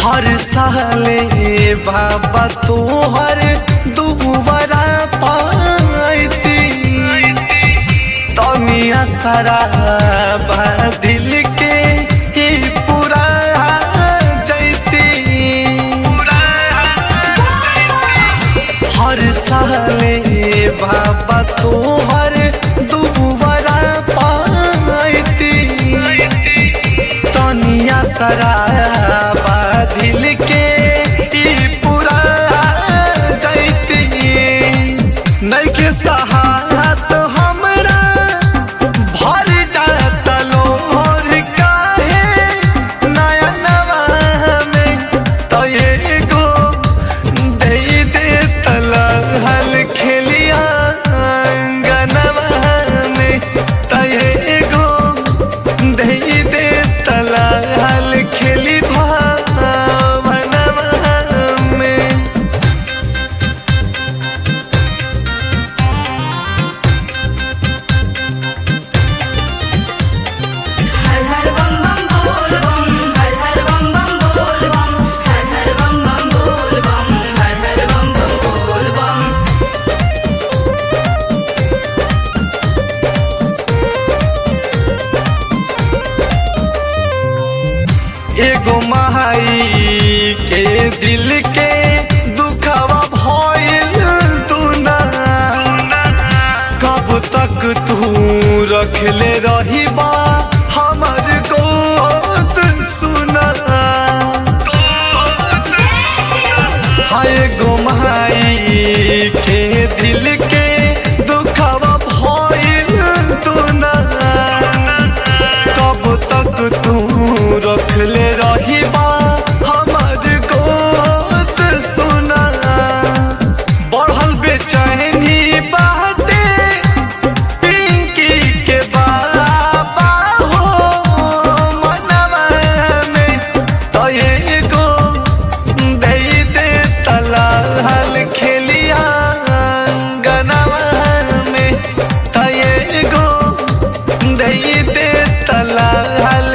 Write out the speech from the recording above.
हर साले बाबा तोहर दुबारा पाती तनिया सारा बा दिल के ही पूरा जैती हर साले बाबा तोहर दुबारा पाती तनिया सराबा दिल के ई पूरा जैती नइखे सहात हमरा भर जात लोर काहे नयनवा में तो एगो दे दे तलहल खेलिया अंगनवा में तो एगो दे दे तलहल खेली भावनवा में हर हर बम बम बोल बम हर हर बम बम बोल बम हर हर बम बम बोल बम हर हर बम बम बोल बम एगो माई के दिल के दुखावा भइल दुना कब तक तू रखले रही बा हमर गोद सुना हाय गो माई के दिल के दुखावा भइल दुना कब तक तू रखले रही बा हमर गोद सुना बढ़ल बेचैनी बाटे पिंकी के बाबा हो मनवा में तो एगो दे दे तलाल खेलिया अंगनवा में तो एगो दे दे तलाल